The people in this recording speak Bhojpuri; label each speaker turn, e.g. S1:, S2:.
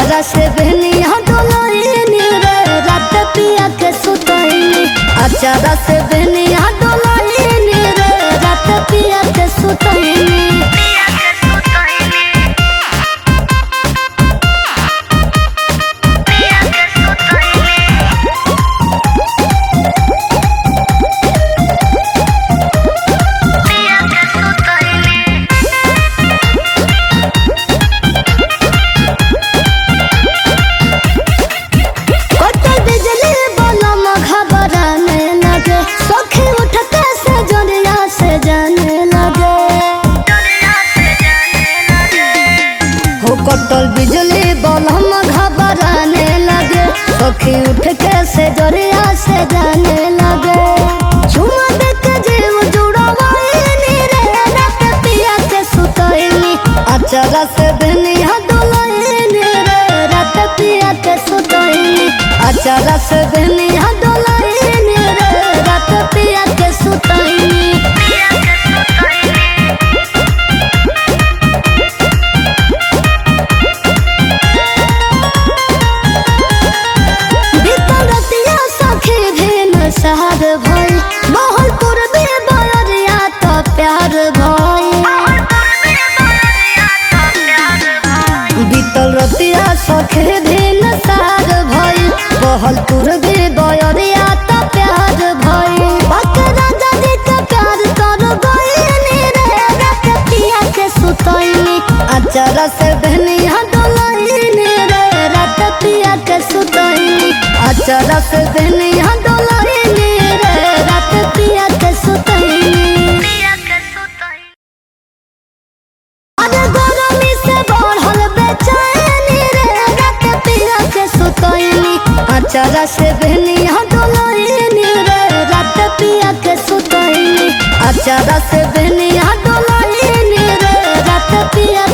S1: अचारा से बहनिया डोलाइनी रे रात पिया के सुतैनी अचारा से बहनिया डोलाइनी रे रात पिया के सुतैनी कटल बिजली बलम घबराने लगे सखी उठते से जोरिया से जाने लगे हो कटल बिजली बलम घबराने लगे सखी उठ के से जोरिया से जाने लगे झुमा देख जीव जुड़वाइनी रे रात पिया के सुतैनी अचरा से बहनिया डोलाइनी रे रात पिया के सुतैनी अचरा से बहनिया डोलाइनी रे रात पिया के सुतैनी बितरतिया सखी भेन सहर भई मोहलपुर भी बयरिया तो प्यार भई बीतल रतिया सखी भेन सहर भई मोहलपुर भी बयरिया तो प्यार भई बक राजा जी के प्यार कर गईनी रे रात पिया के सुतईनी अचरा से बहनिया डोलाइनी रे रात पिया के सुतईनी अचरा से बहनिया डोलाइनी रे रात पिया के सुतईनी अरे गरमी से बढ़ल बेचैनी रे रात पिया के सुतईनी अचरा से बहनिया डोलाइनी रे रात पिया के सुतईनी अचरा से बहनिया डोलाइनी रे रात पिया